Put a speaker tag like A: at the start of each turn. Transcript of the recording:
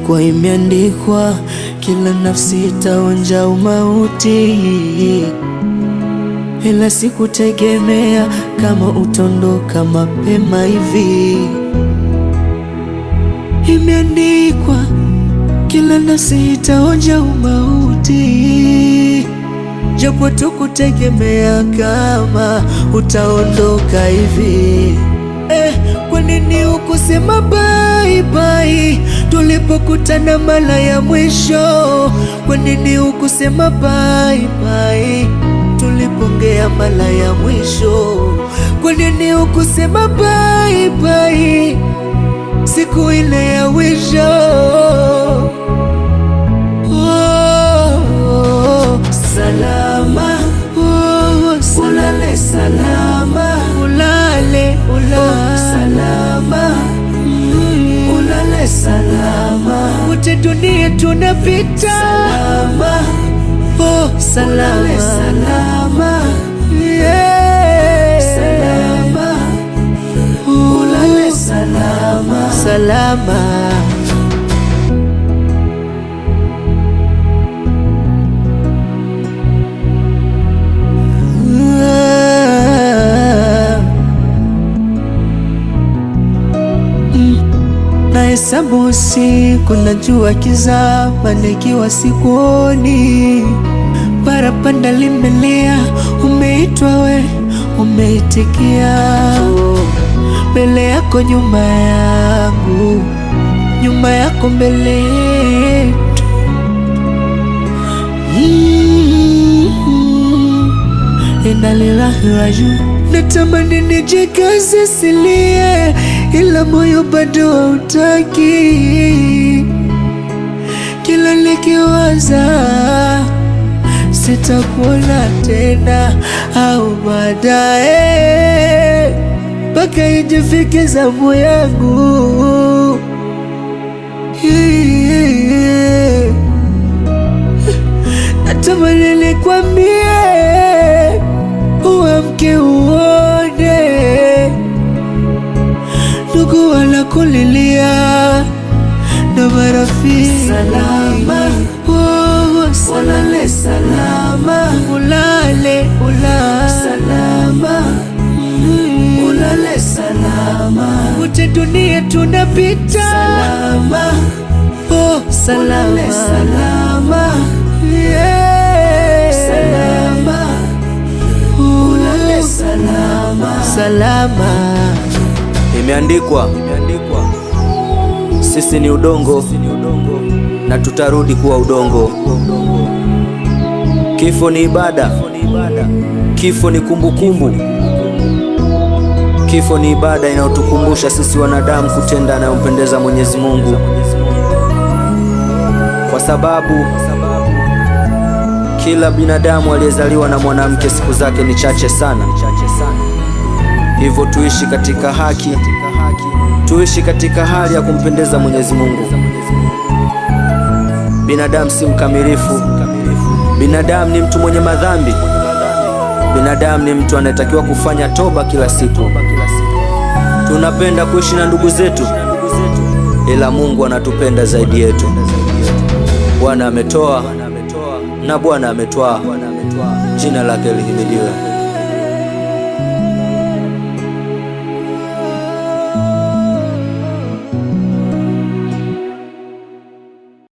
A: Ilikuwa imeandikwa kila nafsi itaonja umauti, ila sikutegemea kama utondoka mapema hivi. Imeandikwa kila nafsi itaonja umauti, japo tukutegemea kama utaondoka hivi. Eh, kwa nini ukusema bye bye tulipokutana mara ya mwisho? Kwa nini ukusema bye bye tulipongea mara ya mwisho? Kwa nini ukusema bye bye siku ile ya mwisho? Oh, salama oh, ulale salama ulale ulale salama mm, ulale salama wote dunia tunapita salama oh, salama ulale salama yeah. salama ulale salama salama Nahesabu usiku najua kizama, nikiwa sikuoni. Parapanda limelea, umeitwa we, umeitikia. Mbele yako nyuma yangu, nyuma yako mbele yetu. Mm, Inna lillahi rajiun. Natamani nijikaze silie, ila moyo bado hautaki. Kila nikiwaza sitakuona tena au baadaye, mpaka ijifike zamu yangu Yeah. Natamani nikwambie uamke uone ndugu wanakulilia na marafiki salama, oh, ulale salama, ulale ulale salama, mm, ulale salama, wote dunia tunapita salama, oh, salama, ulale salama, yeah. salama, ulale salama, salama.
B: Imeandikwa, sisi ni udongo na tutarudi kuwa udongo. Kifo ni ibada, kifo ni kumbukumbu, kifo ni ibada inayotukumbusha sisi wanadamu kutenda anayompendeza Mwenyezi Mungu, kwa sababu kila binadamu aliyezaliwa na mwanamke siku zake ni chache sana. Hivyo tuishi katika haki, tuishi katika hali ya kumpendeza Mwenyezi Mungu. Binadamu si mkamilifu, binadamu ni mtu mwenye madhambi, binadamu ni mtu anayetakiwa kufanya toba kila siku. Tunapenda kuishi na ndugu zetu, ila Mungu anatupenda zaidi yetu. Bwana ametoa na Bwana ametwaa, jina lake lihimidiwe.